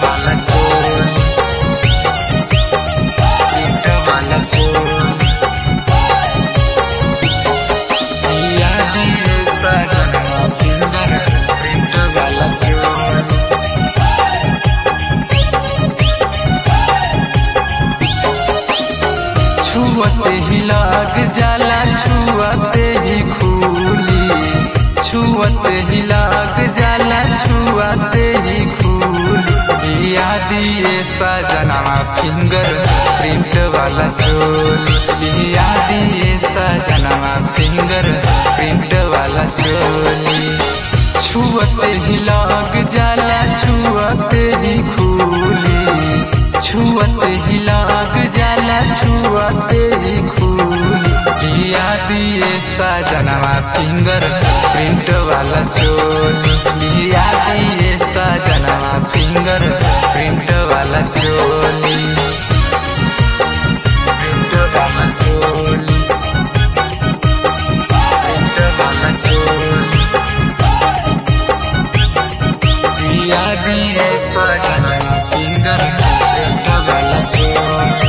वाला चोली प्रिंट वाला चोली पिया दिए सजनवा फिंगर प्रिंट वाला चोली छुअते ही लाग जाला छुअते ही खूली छुअते ही लाग जाला छुअते ही खूली या दिए सजनवा फिंगर प्रिंट वाला चोली या दिए सजनवा फिंगर प्रिंट वाला चोली छुअते ही लाग जाला छुअते ही खूली छुअते ही लाग जाला छुअते ही खूली या दिए सजनवा फिंगर प्रिंट वाला चोली या दिए सजनवा फिंगर प्रिंट वाला चोली प्रिंट वाला चोली प्रिंट वाला चोली पिया दिए सजनवा फिंगर प्रिंट वाला चोली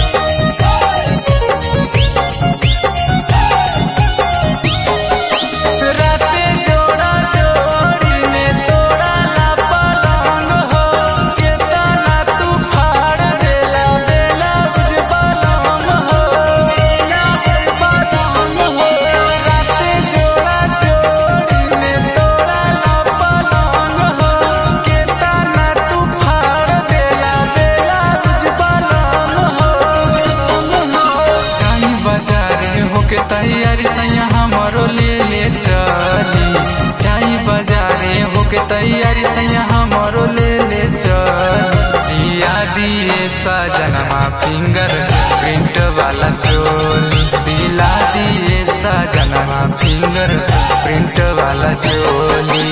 राते जोड़ा जोड़ी में तोड़ा ला पलंग हो केतना तू फाड़ देला देला बुझ पलंग हो देला बुझ पलंग हो राते जोड़ा जोड़ी में तोड़ा ला पलंग हो केतना तू फाड़ देला देला बुझ पलंग हो जाई बाजारे होके तैयारी सैया हमरो ले ले चली जाई बाजारे होके तैयारी सैया हमरो ले ले चली दिया दिए सजनमा फिंगर प्रिंट वाला चोली दिला दिए सजनमा फिंगर प्रिंट वाला चोली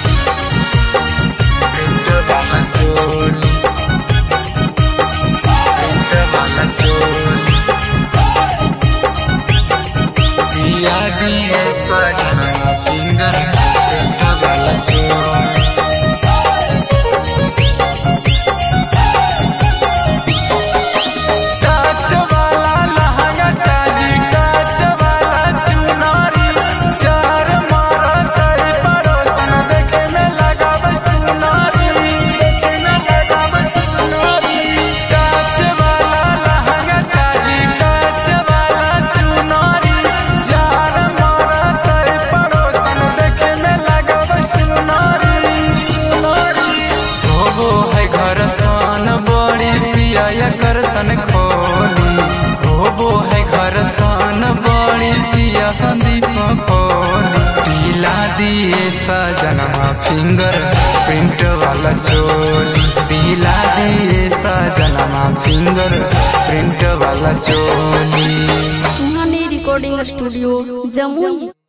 प्रिंट वाला चोली प्रिंट वाला चोली पिया दिए सजना फिंगर प्रिंट वाला चोली काच वाला लहंगा चाही काच वाला चुनरी चार मारा कई पड़ोसन देखे में लगाव सुनारी देखे में लगाव सुनारी काच वाला लहंगा चाही काच वाला चुनरी चार मारा कई पड़ोसन देखे में लगाव सुनारी सुनारी होबो है घर सन बड़ी पिया कर सन खोली होबो है घर सन बड़ी पिया संदीप खोली पीला दिए सजनमा फिंगर प्रिंट वाला चोली पीला दिए सजनमा फिंगर प्रिंट वाला चोली सुहानी रिकॉर्डिंग स्टूडियो जमुई